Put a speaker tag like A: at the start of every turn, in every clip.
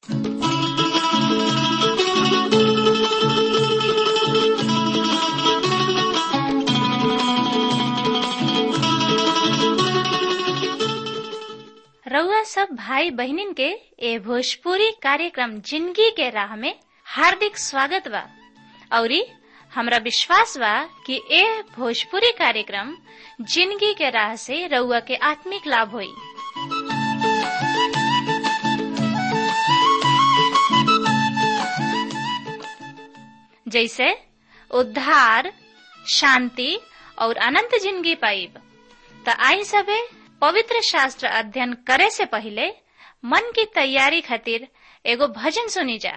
A: रउआ सब भाई बहिनीन के ए भोजपुरी कार्यक्रम जिंदगी के राह में हार्दिक स्वागत बा औरी हमरा विश्वास बा कि ए भोजपुरी कार्यक्रम जिंदगी के राह से रउआ के आत्मिक लाभ होई जैसे उद्धार शांति और अनंत जिंदगी पाइब त आई सबे पवित्र शास्त्र अध्ययन करे से पहले मन की तैयारी खातिर एगो भजन सुनी जा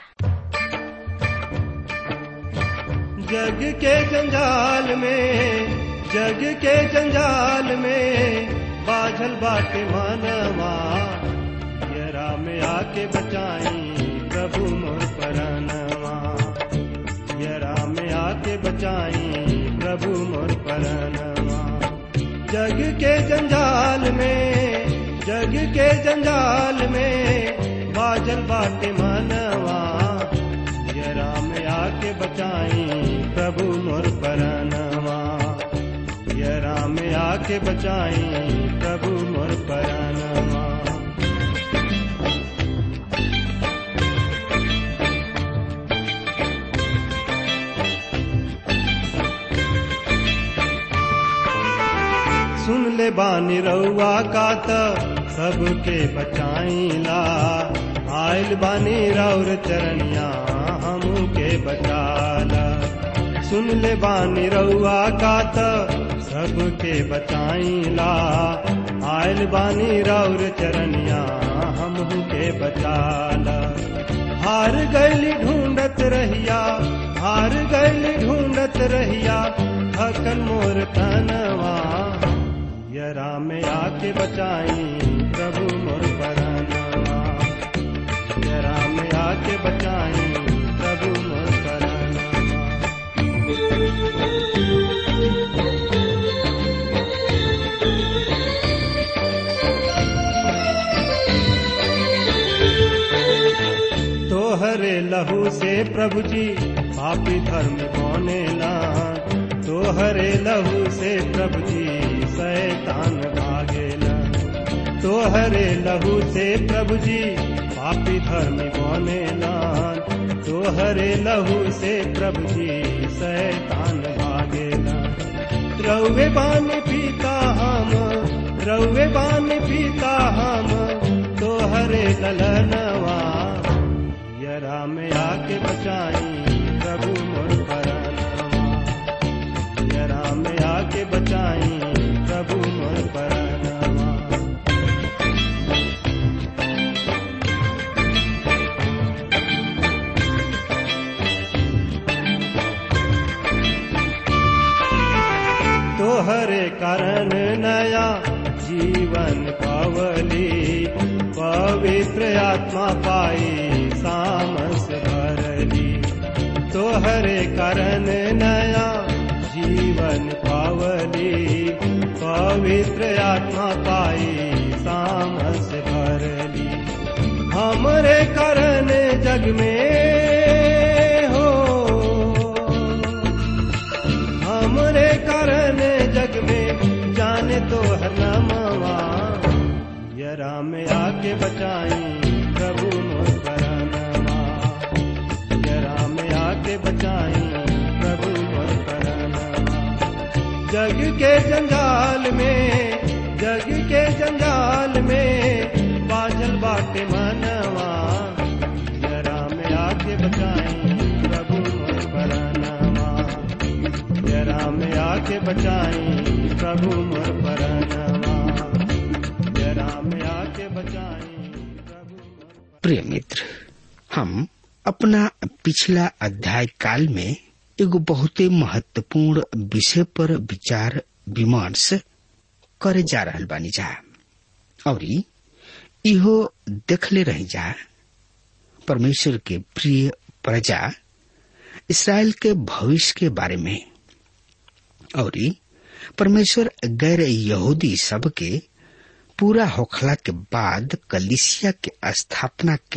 B: जग के जंजाल में जग के जंजाल में बाझल बाटे मानवा यरा में आके बचाई प्रभु मोर परनवा यरा में आके बचाई प्रभु मोर परनवा जग के जंजाल में जग के जंजाल में बाजल बाटे मानवा यरा में आके बचाई प्रभु मोर परनवा यरा में आके बचाई प्रभु मोर परनवा सुन ले बानी रउआ का त सबके बचाईला आयल बानी रौर चरनिया हमू के बचाला सुन ले बानी रउआ का त सबके बचाईला आयल बानी रौर चरनिया हमू के बचाला हार गैली ढूंढत रहिया हार गैली ढूंढत रहिया थकन मोर तनवा यरा में आके बचाई प्रभु मोर परानवा यरा में आके बचाई प्रभु मोर परानवा तोहरे लहू से प्रभु जी पापी धर्म कोने तोहरे लहू से प्रभु जी शैतान भागेला तोहरे लहू से प्रभु जी पापी धर्म बनेला तोहरे लहू से प्रभु जी शैतान भागेला रउवे बानी पीता हम रउवे बानी पीता हम तोहरे ललनवा यरा में आके बचाई प्रभु मोर परनवा यरा में आके बचाई प्रभु मोर परनवा तोहरे कारण नया जीवन पावली पवित्र आत्मा पाई सामस भरली तोहरे कारण नया जीवन पावली पवित्र आत्मा पाई सामस भरली हमरे कारण जग में हो हमरे कारण जग में जाने तो हर नामवा यरा में आके बचाई प्रभु मोर परनवा यरा में आके बचाई प्रभु मोर परनवा जग के जंजाल में जग के जंजाल में बाजल बाटे मनवा यरा में आके बचाई प्रभु मोर परनवा यरा में आके बचाई प्रभु मोर परनवा यरा में आके बचाई प्रभु मोर
C: प्रिय मित्र हम अपना पिछला अध्याय काल में एगो बहुते महत्वपूर्ण विषय पर विचार विमर्श करे जा रहल बानी जा और इहो देखले रही जा परमेश्वर के प्रिय प्रजा इसराइल के भविष्य के बारे में और परमेश्वर गैर यहूदी सब के पूरा होखला के बाद कलिसिया के स्थापना के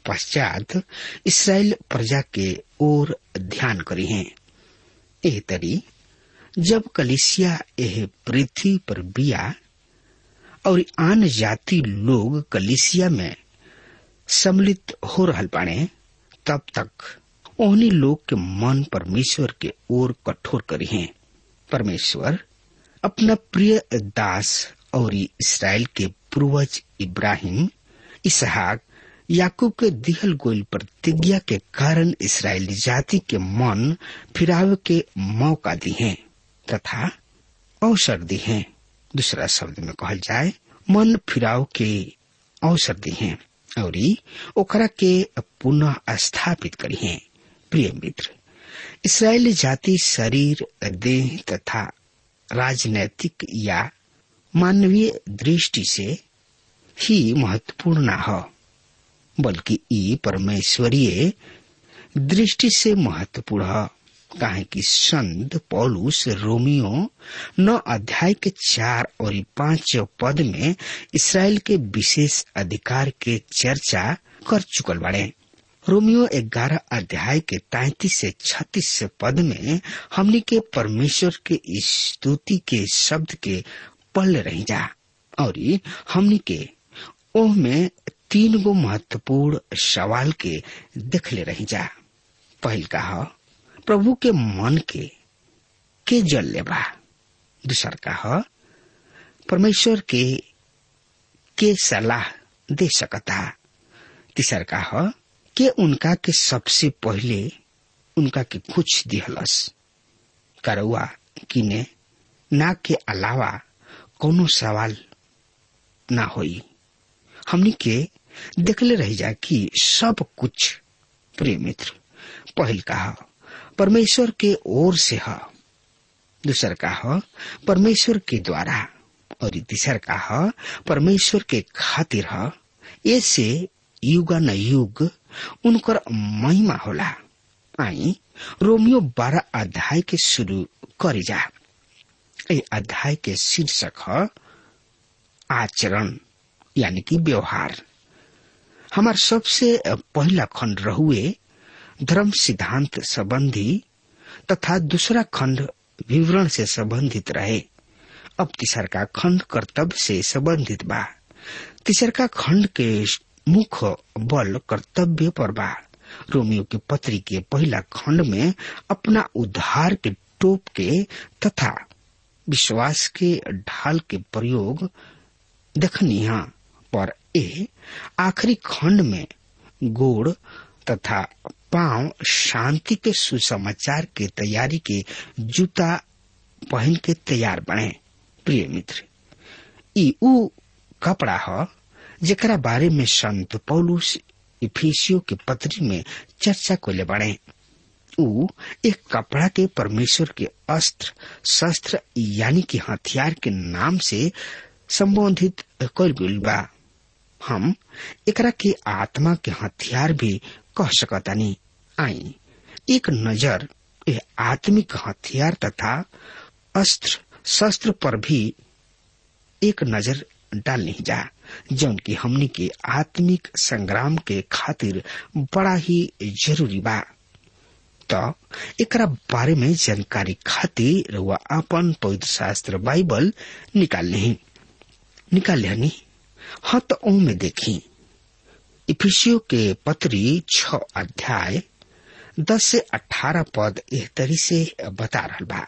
C: पश्चात इसराइल प्रजा के ओर ध्यान करी हैं एह तरी जब कलिसिया एह पृथ्वी पर बिया और आन जाति लोग कलिसिया में सम्मिलित हो रहल बाणे तब तक ओहनी लोग के मन परमेश्वर के ओर कठोर करी हैं परमेश्वर अपना प्रिय दास और इसराइल के पूर्वज इब्राहिम इसहाक याकूब के दिहल गोल प्रतिज्ञा के कारण इसराइली जाति के मन फिरावे के मौका दी हैं तथा अवसर दी हैं दूसरा शब्द में कहल जाए मन फिराव के अवसर दी हैं और ओकरा के पुनः स्थापित करी हैं प्रिय मित्र इसराइली जाति शरीर देह तथा राजनैतिक या मानवीय दृष्टि से ही महत्वपूर्ण न हो बल्कि ई परमेश्वरीय दृष्टि से महत्वपूर्ण है काहे कि संत पौलुस रोमियो नौ अध्याय के चार और पांच पद में इसराइल के विशेष अधिकार के चर्चा कर चुकल बाड़े रोमियो ग्यारह अध्याय के तैतीस से छत्तीस पद में हमनी के परमेश्वर के स्तुति के शब्द के पढ़ रही जा और हमनी के ओह में तीन गो महत्वपूर्ण सवाल के देख ले रही जा पहल कहा प्रभु के मन के के जल लेबा दूसर कहा परमेश्वर के के सलाह दे सकता तीसर कहा के उनका के सबसे पहले उनका के कुछ दिहलस करौआ किने ना के अलावा कोनो सवाल ना होई हमनी के देखले रह जा कि सब कुछ प्रिय मित्र पहल कहा परमेश्वर के ओर से है दूसर का है परमेश्वर के द्वारा और तीसर का है परमेश्वर के खातिर है ऐसे युगा न युग उनकर महिमा होला आई रोमियो बारह अध्याय के शुरू करी जा ए अध्याय के शीर्षक है आचरण यानी कि व्यवहार हमार सबसे पहला खंड रहुए धर्म सिद्धांत संबंधी तथा दूसरा खंड विवरण से संबंधित रहे अब तीसर का खंड कर्तव्य से संबंधित बा तीसर का खंड के मुख्य बल कर्तव्य पर बा रोमियो के पत्री के पहला खंड में अपना उद्धार के टोप के तथा विश्वास के ढाल के प्रयोग देखनी पर ए आखिरी खंड में गोड़ तथा पांव शांति के सुसमाचार के तैयारी के जूता पहन के तैयार बने प्रिय मित्र ई ऊ कपड़ा ह जेकरा बारे में संत पौलुस इफिसियो के पत्री में चर्चा को ले बढ़े ऊ एक कपड़ा के परमेश्वर के अस्त्र शस्त्र यानी कि हथियार के नाम से संबोधित कर गई बा हम एकरा के आत्मा के हथियार भी कह सकतानी आई एक नजर ए आत्मिक हथियार तथा अस्त्र शस्त्र पर भी एक नजर डालनी जा जौन की हमनी के आत्मिक संग्राम के खातिर बड़ा ही जरूरी बा तो एकरा बारे में जानकारी खातिर वह अपन पवित्र शास्त्र बाइबल निकाल नहीं निकाल लेनी हाँ तो ओ में देखी इफिसियो के पत्री छ अध्याय दस से अठारह पद एह तरी से बता रहा बा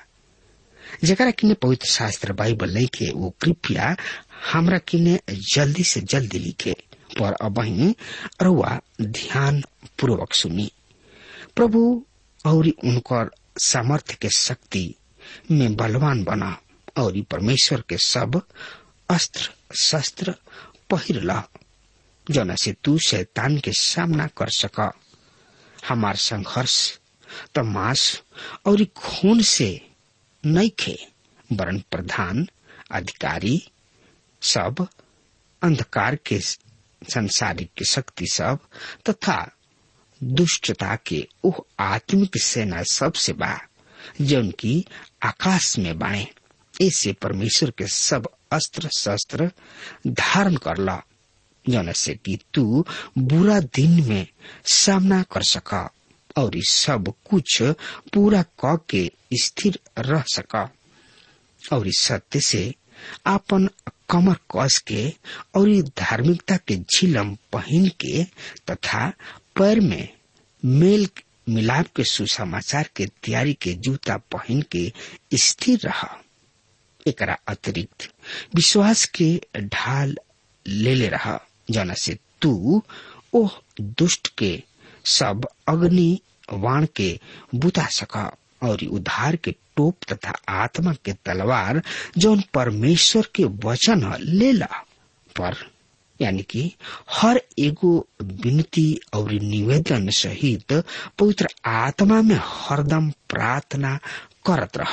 C: जरा किने पवित्र शास्त्र बाइबल लिखे वो कृपया हमरा किने जल्दी से जल्दी लिखे पर अब रुआ ध्यान पूर्वक सुनी प्रभु और उनकर सामर्थ्य के शक्ति में बलवान बना और परमेश्वर के सब अस्त्र शस्त्र पहिर ला जना से तू शैतान के सामना कर सका हमार संघर्ष तो मांस और खून से नहीं खे वरण प्रधान अधिकारी सब अंधकार के संसारिक शक्ति सब तथा दुष्टता के उह आत्मिक सेना सब से बा जौन की आकाश में बाए ऐसे परमेश्वर के सब अस्त्र शस्त्र धारण कर ला जौन से कि तू बुरा दिन में सामना कर सका और ई सब कुछ पूरा क के स्थिर रह सका और इस सत्य से आपन कमर कस के और ई धार्मिकता के झिलम पहन के तथा पैर में मेल मिलाप के सुसमाचार के तैयारी के जूता पहन के स्थिर रहा एकरा अतिरिक्त विश्वास के ढाल ले ले रहा जना से तू ओह दुष्ट के सब अग्नि वाण के बुता सका और उद्धार के टोप तथा आत्मा के तलवार जौन परमेश्वर के वचन ह, ले ला पर यानी कि हर एगो विनती और निवेदन सहित पवित्र आत्मा में हरदम प्रार्थना करत रह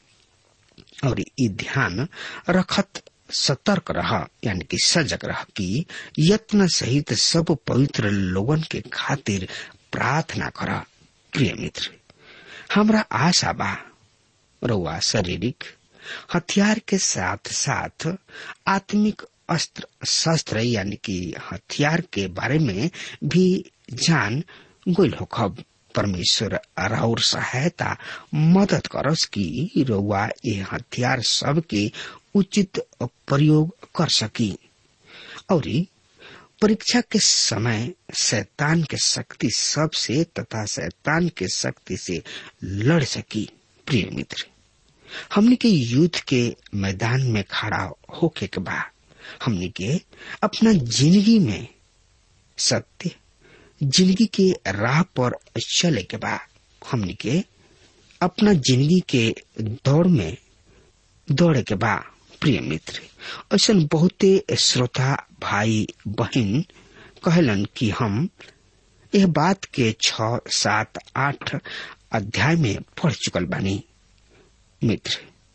C: और ई ध्यान रखत सतर्क रह यानी कि सजग रह कि यत्न सहित सब पवित्र लोगन के खातिर प्रार्थना कर प्रिय मित्र हमरा आशा बा रउआ शारीरिक हथियार के साथ साथ आत्मिक अस्त्र शस्त्र यानी कि हथियार के बारे में भी जान गोल होखब परमेश्वर और सहायता मदद करस कि रउआ ये हथियार सब के उचित प्रयोग कर सकी और परीक्षा के समय शैतान के शक्ति सब से तथा शैतान के शक्ति से लड़ सकी प्रिय मित्र हमने के युद्ध के मैदान में खड़ा होके के बाद हमने के अपना जिंदगी में सत्य जिंदगी के राह पर चले के बाद हमने के अपना जिंदगी के दौड़ में दौड़े के बाद प्रिय मित्र ऐसा बहुते श्रोता भाई बहन कहलन कि हम यह बात के छ सात आठ अध्याय में पढ़ चुकल बानी मित्र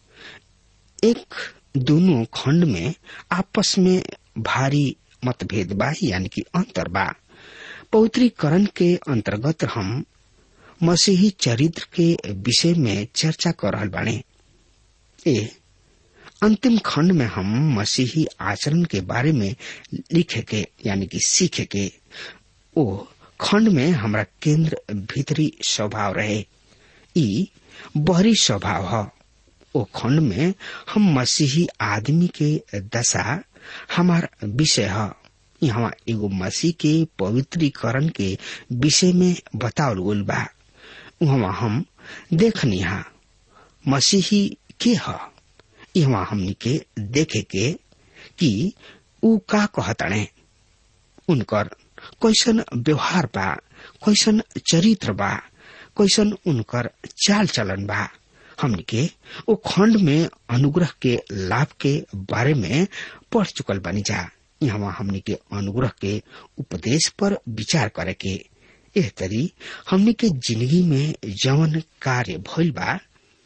C: एक दोनों खंड में आपस में भारी मतभेद बा यानी कि अंतर बा पवित्रीकरण के अंतर्गत हम मसीही चरित्र के विषय में चर्चा कर रहल बाने ए अंतिम खंड में हम मसीही आचरण के बारे में लिखे के यानी कि सीखे के ओ खंड में हमरा केंद्र भीतरी स्वभाव रहे ई बहरी स्वभाव है ओ खंड में हम मसीही आदमी के दशा हमार विषय है यहाँ एगो मसीह के पवित्रीकरण के विषय में बतावल गल बा वहाँ हम देखनी हा मसीही के है यहाँ हमनी के देखे के कि ऊ का कहतणे उनकर कैसन व्यवहार बा कैसन चरित्र बा कैसन उनकर चाल चलन बा हमनी के ओ खंड में अनुग्रह के लाभ के बारे में पढ़ चुकल बनी जा यहाँ हमनी के अनुग्रह के उपदेश पर विचार करे के एह तरी हमनी के जिंदगी में जवन कार्य भइल बा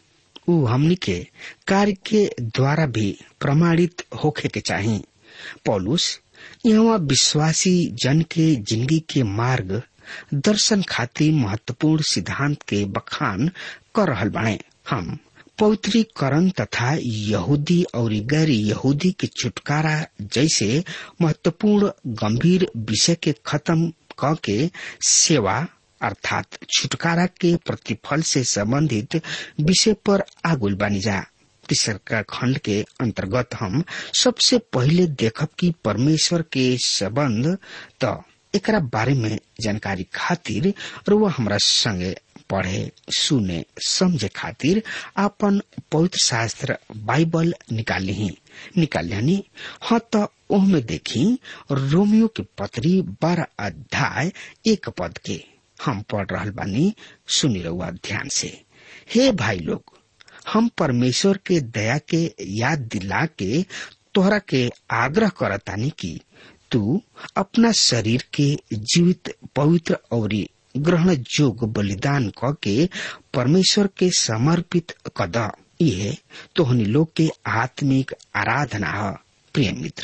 C: ऊ हमनी के कार्य के द्वारा भी प्रमाणित होखे के चाही पौलुस यहाँ विश्वासी जन के जिंदगी के मार्ग दर्शन खातिर महत्वपूर्ण सिद्धांत के बखान कर रहल बाणे हम पवित्रीकरण तथा यहूदी और गैर यहूदी के छुटकारा जैसे महत्वपूर्ण गंभीर विषय के खत्म क के सेवा अर्थात छुटकारा के प्रतिफल से संबंधित विषय पर आगुल बनी जा तीसरा खंड के अंतर्गत हम सबसे पहले देखब कि परमेश्वर के संबंध त एकरा बारे में जानकारी खातिर रुआ हमरा संगे पढ़े सुने समझे खातिर आपन पवित्र शास्त्र बाइबल निकाली ही निकाली हाँ तो ओहमे देखी रोमियो के पत्री बारह अध्याय एक पद के हम पढ़ रहा बानी सुनी रहुआ ध्यान से हे भाई लोग हम परमेश्वर के दया के याद दिला के तोहरा के आग्रह करतानी कि तू अपना शरीर के जीवित पवित्र और ग्रहण जोग बलिदान क के परमेश्वर के समर्पित कद ये तोहनी लोग के आत्मिक आराधना है प्रिय मित्र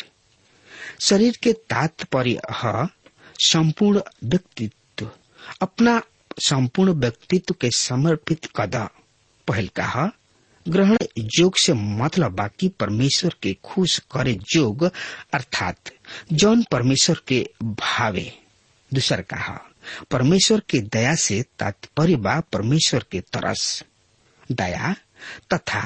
C: शरीर के तात्पर्य है संपूर्ण व्यक्तित्व अपना संपूर्ण व्यक्तित्व के समर्पित कद पहल का ग्रहण जोग से मतलब बाकी परमेश्वर के खुश करे जोग अर्थात जौन परमेश्वर के भावे दूसर कहा परमेश्वर के दया से तात्पर्य बा परमेश्वर के तरस दया तथा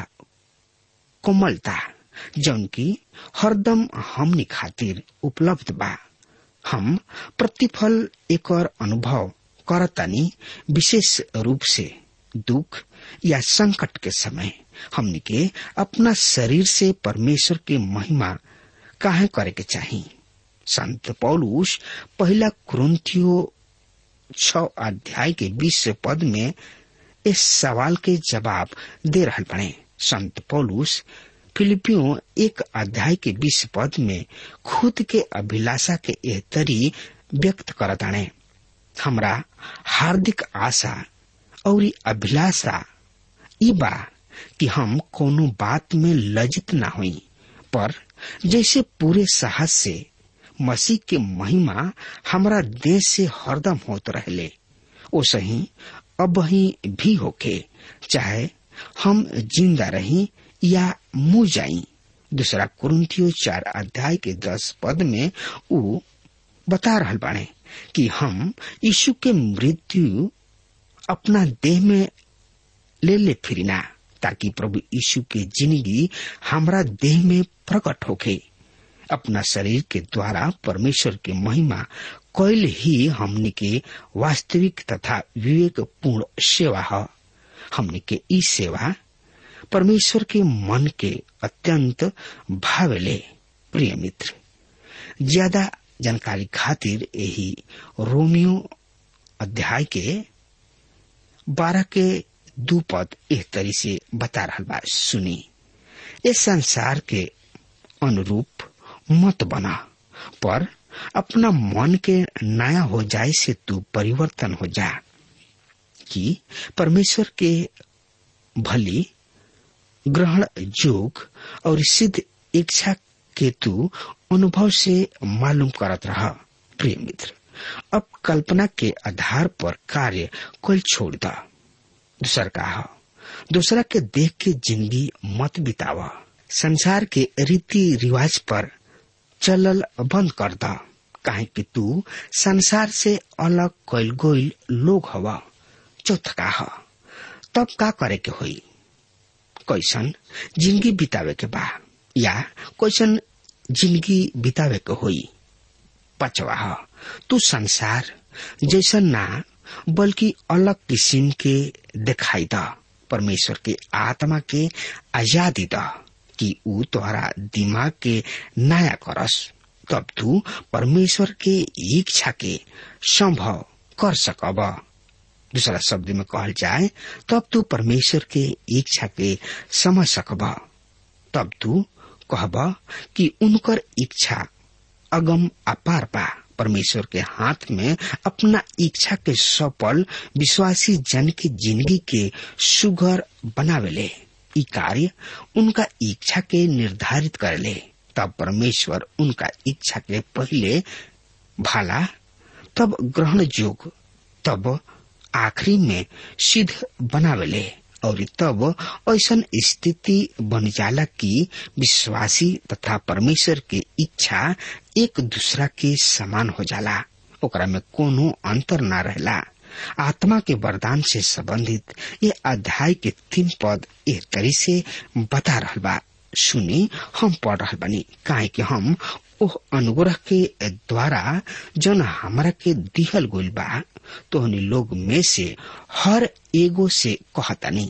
C: कोमलता जौन की हरदम हमनी खातिर उपलब्ध बा हम प्रतिफल एक अनुभव करतानी विशेष रूप से दुख या संकट के समय हमनी के अपना शरीर से परमेश्वर के महिमा काहे करे के चाहिए संत पौलुस पहला कुरुंथियो छ अध्याय के बीस पद में इस सवाल के जवाब दे रहा बने संत पौलुस फिलिपियो एक अध्याय के बीस पद में खुद के अभिलाषा के एहतरी व्यक्त करताने हमरा हार्दिक आशा और अभिलाषा ई बा कि हम कोनो बात में लज्जित ना हुई पर जैसे पूरे साहस से मसीह के महिमा हमरा देश से हरदम होत रहले ओ सही अब ही भी होके चाहे हम जिंदा रही या मुँह जाई दूसरा कुरुंथियो चार अध्याय के दस पद में उ बता रहल बाणे कि हम यीशु के मृत्यु अपना देह में ले ले फिरिना ताकि प्रभु यीशु के जिंदगी हमरा देह में प्रकट होके अपना शरीर के द्वारा परमेश्वर के महिमा कैल ही हमनी के वास्तविक तथा विवेक पूर्ण सेवा है हमनी के ई सेवा परमेश्वर के मन के अत्यंत भावेले प्रिय मित्र ज्यादा जानकारी खातिर यही रोमियो अध्याय के बारह के दू पद एक तरी से बता रहा बा सुनी इस संसार के अनुरूप मत बना पर अपना मन के नया हो जाए से तू परिवर्तन हो जा कि परमेश्वर के भली ग्रहण योग और सिद्ध इच्छा के तू अनुभव से मालूम करत रहा प्रिय मित्र अब कल्पना के आधार पर कार्य कोई छोड़ दा दूसर कहा दूसरा के देख के जिंदगी मत बितावा संसार के रीति रिवाज पर चलल बंद कर दा काहे कि तू संसार से अलग कैल गोइल लोग हवा चौथ कहा तब का करे के होई कैसन जिंदगी बितावे के बा या कैसन जिंदगी बितावे के होई पचवा तू संसार जैसा ना बल्कि अलग किस्म के दिखाई द परमेश्वर के आत्मा के आजादी द कि ऊ तोहरा दिमाग के नया करस तब तू परमेश्वर के इच्छा के संभव कर सकब दूसरा शब्द में कहल जाए तब तू परमेश्वर के इच्छा के समझ सकब तब तू कहब कि उनकर इच्छा अगम अपार बा परमेश्वर के हाथ में अपना इच्छा के सफल विश्वासी जन की जिंदगी के सुगर बनावेले ई कार्य उनका इच्छा के निर्धारित करले तब परमेश्वर उनका इच्छा के पहले भाला तब ग्रहण योग तब आखिरी में सिद्ध बनावेले और तब ऐसा स्थिति बन जाला कि विश्वासी तथा परमेश्वर के इच्छा एक दूसरा के समान हो जाला ओकरा में कोनो अंतर ना रहला आत्मा के वरदान से संबंधित ये अध्याय के तीन पद एक तरी से बता रहा बा सुनी हम पढ़ रहा बनी काहे कि हम ओह अनुग्रह के द्वारा जन हमरा के दिहल गोल बा तोहनी लोग में से हर एगो से कहतनी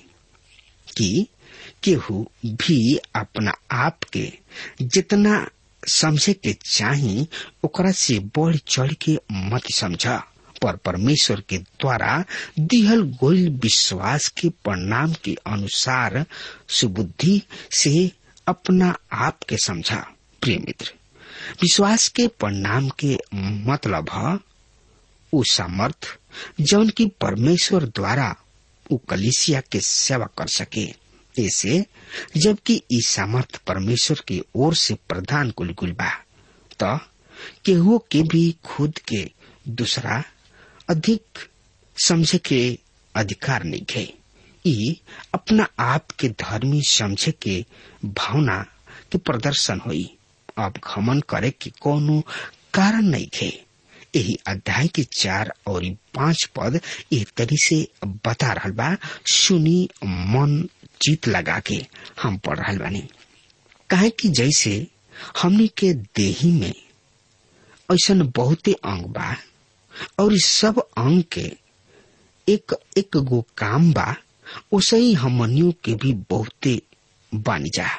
C: कि केहू भी अपना आप के जितना समझे के चाही ओकरा से बढ़ चढ़ के मत समझा पर परमेश्वर के द्वारा दिहल गोल विश्वास के परिणाम के अनुसार सुबुद्धि से अपना आप के समझा प्रिय मित्र विश्वास के परिणाम के मतलब है उ सामर्थ जौन की परमेश्वर द्वारा उ कलिसिया के सेवा कर सके ऐसे जबकि ई सामर्थ परमेश्वर की ओर से प्रदान कुल गुल बा तो केहू के भी खुद के दूसरा अधिक समझे के अधिकार नहीं है ई अपना आप के धर्मी समझे के भावना के प्रदर्शन हुई अब घमन करे के कोनो कारण नहीं थे यही अध्याय के चार और पांच पद एक तरी से बता रहा बा सुनी मन जीत लगा के हम पढ़ रहा बानी काहे कि जैसे हमनी के देही में ऐसा बहुते अंग बा और इस सब अंग के एक एक गो काम बा उसे ही हमनियों के भी बहुते बानी जा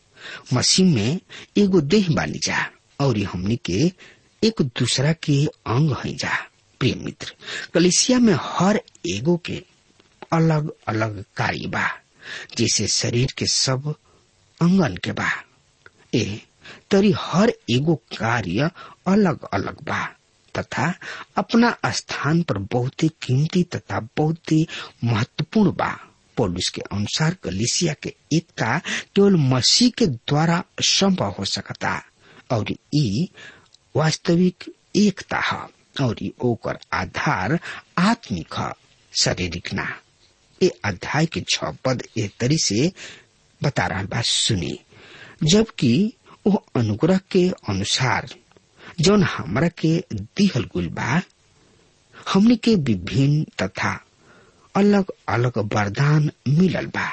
C: मसीह में एगो देह बानी जा और हमनी के एक दूसरा के अंग है जा प्रिय मित्र कलिसिया में हर एगो के अलग अलग कार्य बा जैसे शरीर के सब अंगन के बा ए तरी हर एगो कार्य अलग अलग बा तथा अपना स्थान पर बहुत ही कीमती तथा बहुत ही महत्वपूर्ण बा पौलुस के अनुसार कलिसिया के एकता केवल मसीह के द्वारा संभव हो सकता और ई वास्तविक एकता है और ई ओकर आधार आत्मिक है शारीरिक ना ये अध्याय के छ पद ए तरी से बता रहा बात सुनी जबकि वो अनुग्रह के अनुसार जौन हमरा के दिहल गुल बा हमने के विभिन्न तथा अलग अलग वरदान मिलल बा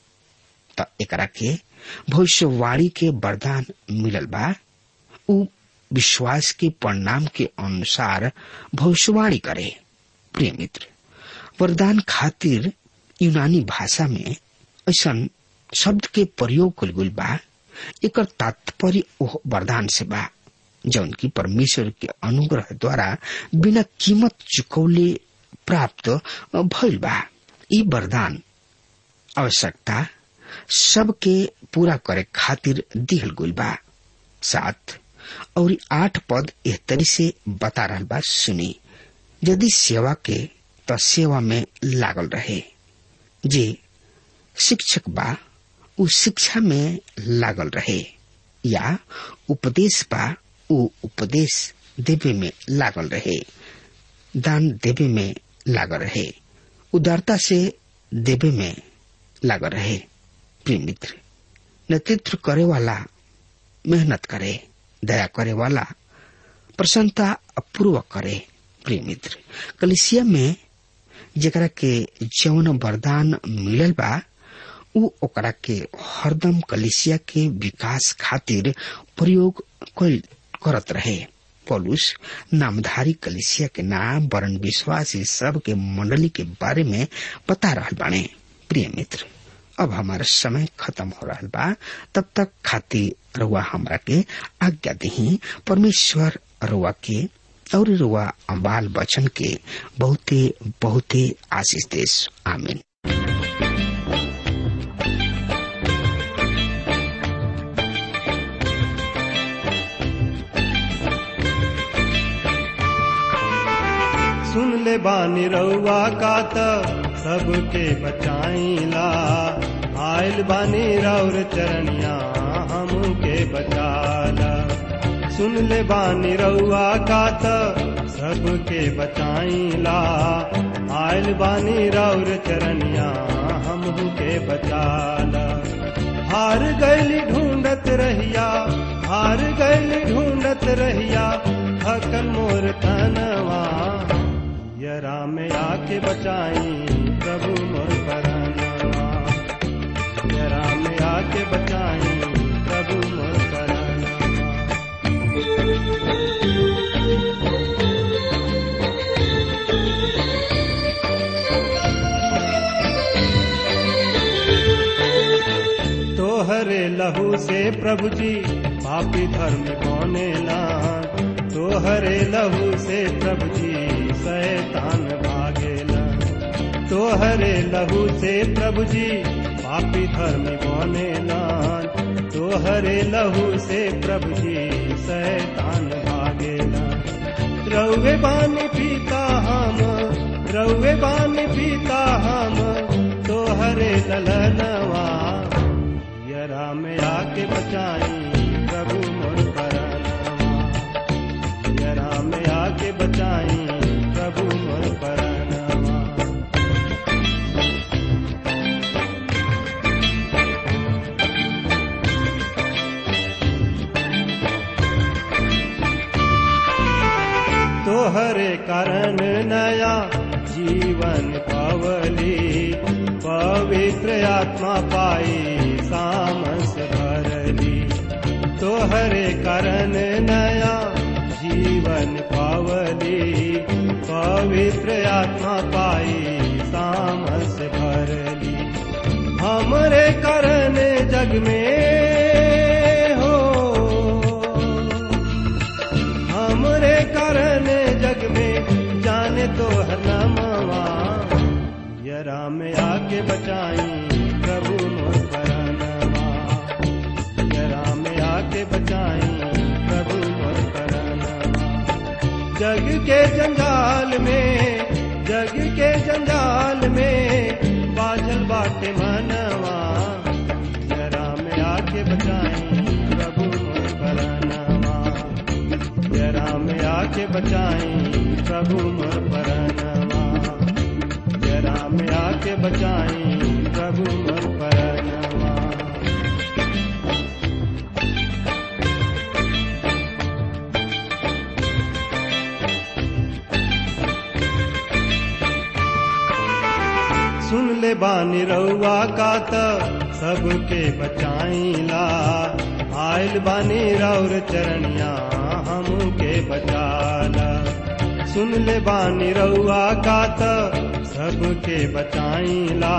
C: त एकरा के भविष्यवाणी के वरदान मिलल बा उ विश्वास के परिणाम के अनुसार भविष्यवाणी करे प्रिय मित्र वरदान खातिर यूनानी भाषा में ऐसा शब्द के प्रयोग कल गुल बा एक तात्पर्य ओह वरदान से बा जौन की परमेश्वर के अनुग्रह द्वारा बिना कीमत चुकौले प्राप्त भइल बा ई वरदान आवश्यकता सबके पूरा करे खातिर दिहल गुल बा सात और आठ पद एह तरी से बता रहा बा सुनी यदि सेवा के तो सेवा में लागल रहे जे शिक्षक बा उ शिक्षा में लागल रहे या उपदेश बा उ उपदेश देवे में लागल रहे दान देवे में लागल रहे उदारता से देवे में लागल रहे प्रिय मित्र नेतृत्व करे वाला मेहनत करे दया करे वाला प्रसन्नता पूर्वक करे प्रिय मित्र कलिसिया में जरा के जौन वरदान मिलल बा उ ओकरा के हरदम कलिसिया के विकास खातिर प्रयोग करत रहे पौलुस नामधारी कलिसिया के नाम वरण विश्वासी सब के मंडली के बारे में बता रहा बाणे प्रिय मित्र अब हमारा समय खत्म हो रहा बा तब तक खातिर रुआ हमरा के आज्ञा दही परमेश्वर रुआ के और रुआ बाल बचन के बहुते बहुते आशीष देश आमीन
B: सुन ले बानी रउआ का त सबके बचाईला आयल बानी रौर चरनिया हमके बचाला सुन ले बानी रउआ का त सबके बचाईला आयल बानी रौर चरनिया हमके बचाला हार गैली ढूंढत रहिया हार गैली ढूंढत रहिया थकल मोर तनवा यरा में आके बचाई प्रभु मोर करनवा यरा में आके बचाई प्रभु मोर करनवा तोहरे लहू से प्रभु जी पापी धर्म कौने लान तोहरे लहू से प्रभु जी शैतान भागेला तोहरे लहू से प्रभु जी पापी धर्म कौने लान तोहरे लहू से प्रभु जी शैतान भागेला रउे बानी पीता हम रउे बानी पीता हम तोहरे ललनवा यरा में आके बचाई प्रभु मोर करनवा यरा में आके बचाई प्रभु मोर करनवा कारण नया जीवन पवली पवित्र आत्मा पाई सामस भरली तोहरे कारण नया जीवन पावली पवित्र आत्मा पाई सामस भरली हमरे कारण जग में हो हमरे कारण जग में जाने तो हर नामवा यरा में आके बचाई प्रभु मोर परानवा यरा में आके बचाई प्रभु मोर परानवा जग के जंजाल में जग के जंजाल में बाजल बाटे मनवा जरा में आके बचाई प्रभु मोर परानवा जरा में आके बचाई प्रभु मोर परानवा जरा में आके बचाई प्रभु मोर परानवा सुन ले बानी रउआ का त सबके बचाईला आयल बानी रौर चरणिया हमके बचाला सुन ले बानी रउआ का त सबके बचाईला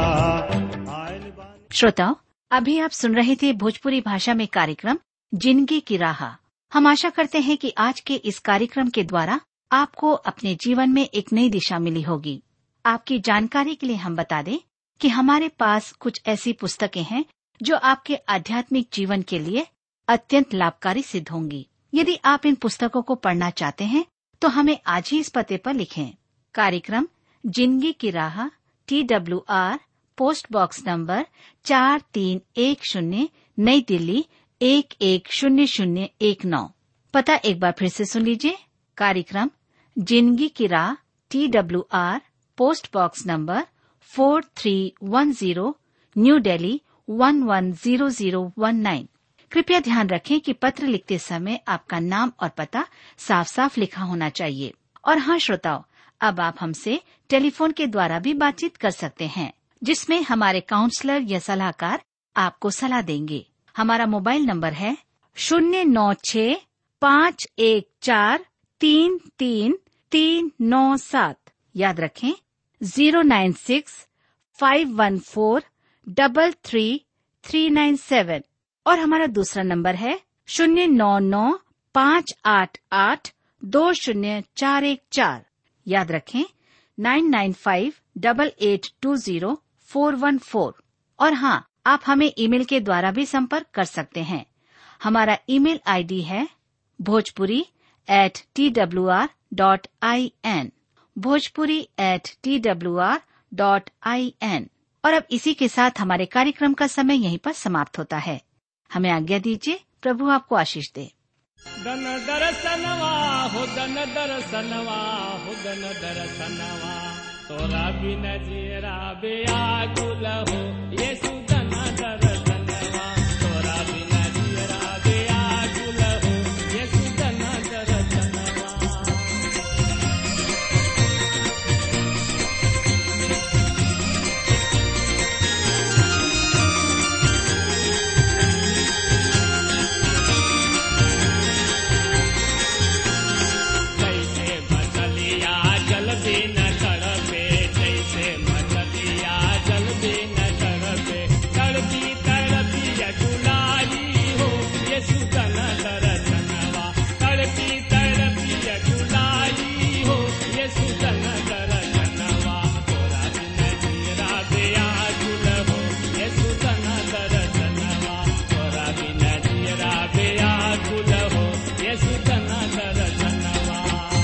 B: आयल बानी
D: श्रोताओं अभी आप सुन रहे थे भोजपुरी भाषा में कार्यक्रम जिंदगी की राह हम आशा करते हैं कि आज के इस कार्यक्रम के द्वारा आपको अपने जीवन में एक नई दिशा मिली होगी आपकी जानकारी के लिए हम बता दें कि हमारे पास कुछ ऐसी पुस्तकें हैं जो आपके आध्यात्मिक जीवन के लिए अत्यंत लाभकारी सिद्ध होंगी यदि आप इन पुस्तकों को पढ़ना चाहते हैं तो हमें आज ही इस पते पर लिखें कार्यक्रम जिंदगी की राह T W R post box number चार तीन एक शून्य नई दिल्ली एक एक शून्य शून्य एक नौ पता एक बार फिर से सुन लीजिए कार्यक्रम जिंदगी की राह T W R post box number four three one zero New Delhi one one zero zero one nine कृपया ध्यान रखें कि पत्र लिखते समय आपका नाम और पता साफ साफ लिखा होना चाहिए और हाँ श्रोताओं अब आप हमसे टेलीफोन के द्वारा भी बातचीत कर सकते हैं जिसमें हमारे काउंसलर या सलाहकार आपको सलाह देंगे हमारा मोबाइल नंबर है शून्य नौ छ पाँच एक चार तीन तीन तीन नौ सात याद रखें zero nine six five one four double three three nine seven और हमारा दूसरा नंबर है शून्य नौ नौ पाँच आठ आठ दो शून्य चार एक चार याद रखें nine nine five double eight two zero four one four और हाँ आप हमें ईमेल के द्वारा भी संपर्क कर सकते हैं हमारा ईमेल आईडी है Bhojpuri at T W R dot I N Bhojpuri at T W R dot I N और अब इसी के साथ हमारे कार्यक्रम का समय यहीं पर समाप्त होता है हमें आज्ञा दीजिए प्रभु आपको आशीष दे
E: दन दरसनवा हो दन दरसनवा हो दन दरसनवा तोरा बिन जीरा बेआकुल हो येसु दन दरसनवा तोरा बिन जीरा बेआकुल हो येसु दन दरसनवा जैसे मछलिया जल बिन तड़पे जैसे मछलिया जल बिन तड़पे तड़पी तड़पी जुलाई हो ये सुतन दरसनवा तड़पी तड़पी जुलाई हो ये सुतन दरसनवा तोरा बिन जीरा बेया गुल हो ये सुतन दरसनवा तोरा बिन जीरा बेया गुल हो ये सुतन दरसनवा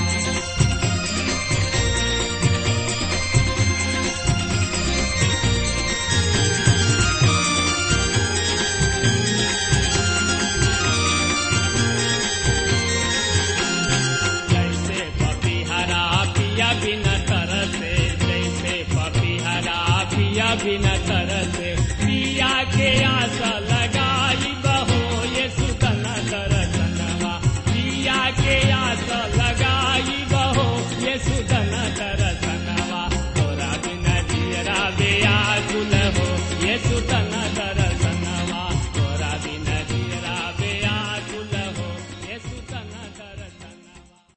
E: जैसे पपीहरा पिया बिन तरसे जैसे पपीहरा पिया बिन तरसे पिया के आशा